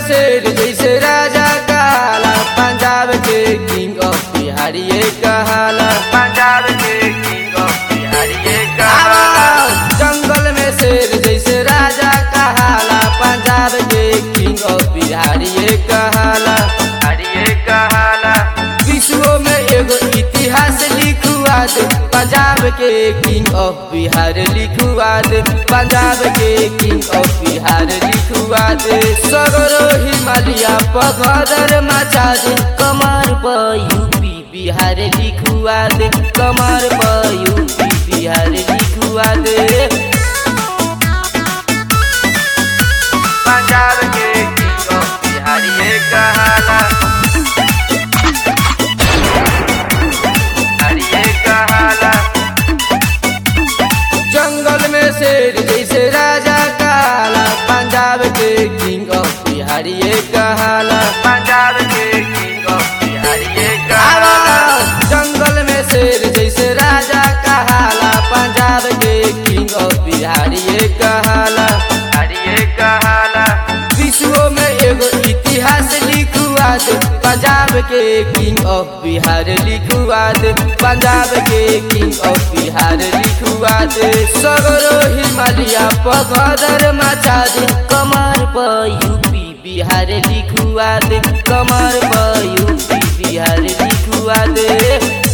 शेर जैसे राजा काला पंजाब के किंग ऑफ बिहारी ये कहाला पंजाब के किंग ऑफ बिहारी ये कहाला आवाज जंगल में शेर जैसे राजा कहाला पंजाब के किंग ऑफ बिहारी ये कहाला बिहारी ये कहाला विश्व में एगो इतिहास लिखुआ दे पंजाब के किंग ऑफ बिहार लिखुआ दे पंजाब के किंग ऑफ बिहार लिखुआ दे सगरो हिमालय पगदर मचा दे कमर पर यूपी बिहार लिखुआ दे कमर पर यूपी बिहार लिखुआ दे पंजाब के किंग ऑफ बिहारी ये कहाला बिहारी ये कहाला जंगल में शेर जैसे राजा काला पंजाब के किंग ऑफ बिहार ये कहाला पंजाब के किंग ऑफ बिहारी ये कहाला आवाज जंगल में शेर जैसे राजा कहाला पंजाब के किंग ऑफ बिहार ये कहाला बिहारी ये कहाला विश्व में एगो इतिहास लिखुआ दे पंजाब के किंग ऑफ बिहार लिखुआ दे पंजाब के किंग ऑफ बिहार लिखुआ दे सगरो हिमालय पगदर मचा दे कमर पर यूपी बिहार लिखुआ दे कमर पर यूपी बिहार लिखुआ दे